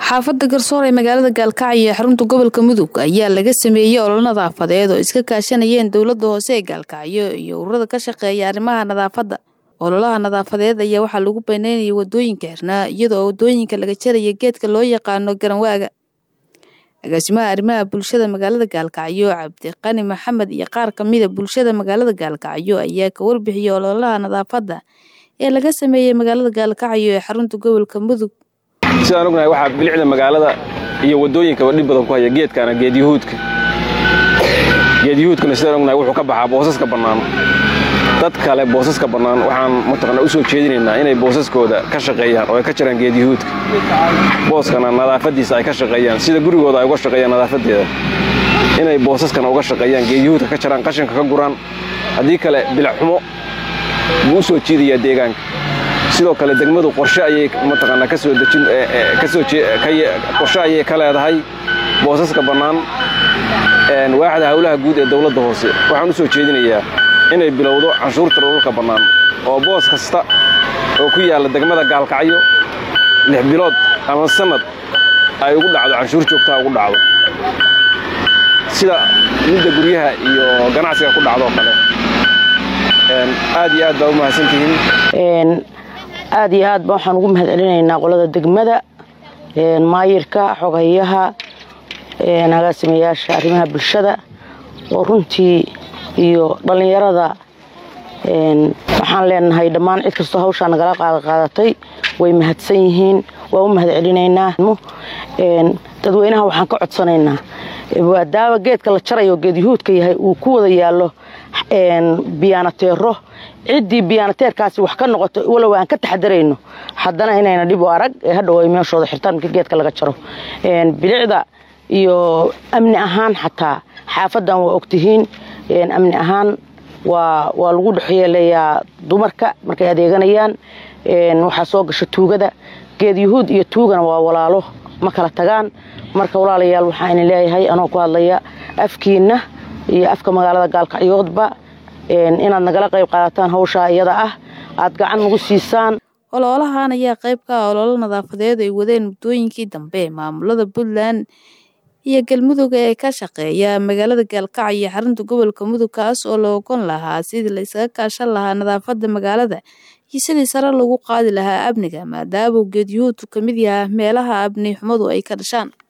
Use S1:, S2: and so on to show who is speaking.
S1: xaafada garsoor ee magaalada gaalkacyo ee xarunta gobolka mudug ayaa laga sameeyey olol nadaafadeed oo iska kaashanayeen dowlada hoose ee gaalkacyo iyo ururada ka shaqeeya arrimaha nadaafadda ololaha nadaafadeed ayaa waxaa lagu banaynayay wadooyinka xirnaa iyadoo wadooyinka laga jaraya geedka loo yaqaano garanwaaga agaasimaha arrimaha bulshada magaalada gaalkacyo cabdiqani maxamed iyo qaar kamida bulshada magaalada gaalkacyo ayaa ka warbixiyey ololaha nadaafadda ee laga sameeyey magaalada gaalkacyo ee xarunta gobolka mudug
S2: sidaan ognahay waxaa bilicda magaalada iyo wadooyinkaba dhib badan ku haya geedkana geedyahuudka geedyahuudkana sidaan ognahay wuxuu ka baxaa boosaska bannaan dad kale boosaska bannaan waxaan mataqaanaa u soo jeedinaynaa inay boosaskooda ka shaqeeyaan oo ay ka jaraan geedyahuudka booskana nadaafaddiisa ay ka shaqeeyaan sida gurigooda ay uga shaqeeyaan nadaafadeeda inay boosaskana uga shaqeeyaan geedyahuudka ka jaraan qashinka ka guraan haddii kale bilacxumo buu u soo jiidayaa deegaanka sidoo kale degmadu qorshe ayay mataqaanaa ka soo dejin kasoo qorshe ayay ka leedahay boosaska bannaan waaxda howlaha guud ee dowladda hoose waxaan u soo jeedinayaa inay bilowdo canshuurta dhulka bannaan oo boos kasta oo ku yaalla degmada gaalkacyo lix bilood ama sannad ay ugu dhacdo canshuur joogtaha ugu dhacdo sida midda guryaha iyo ganacsiga ku dhacdoo kale aad iyo aad baa u mahadsantihiin
S3: aad iyo aad ba waxaan ugu mahad celinaynaa qolada degmada maayirka xogayaha agaasimayaasha arrimaha bulshada oo runtii iyo dhallinyarada waxaan leenahay dhammaan cid kastoo hawshaa nagala qaadaqaadatay way mahadsan yihiin waa u mahad celinaynaa dadweynaha waxaan ka codsanaynaa maadaama geedka la jarayo geedyahuudka yahay uu ku wada yaallo biyaanateero ciddii biyaanateerkaasi wax ka noqoto walow aan ka taxadarayno haddana inayna dhib u arag ee hadhow ay meeshooda xirtaan markii geedka laga jaro bilicda iyo amni ahaan xataa xaafadan waa ogtihiin amni ahaan waa waa lagu dhexyeelayaa dumarka markay adeeganayaan waxaa soo gasha tuugada geed yahuud iyo tuugana waa walaalo ma kala tagaan marka walaalayaal waxaa idin leeyahay anoo ku hadlaya afkiinna iyo afka magaalada gaalkacyoodba inaad nagala qayb qaadataan hawshaa iyada ah aad gacan nagu siisaan
S1: ololahan ayaa qayb ka ah ololo nadaafadeed ay wadeen muddooyinkii dambe maamulada puntland iyo galmudug ee ka shaqeeya magaalada gaalkacyo iyo xarunta gobolka mudug kaas oo la ogon lahaa sidii la isaga kaashan lahaa nadaafadda magaalada iyo sidii sare lagu qaadi lahaa amniga maadaama geedyuhuudku ka mid yaha meelaha amni xumadu ay ka dhashaan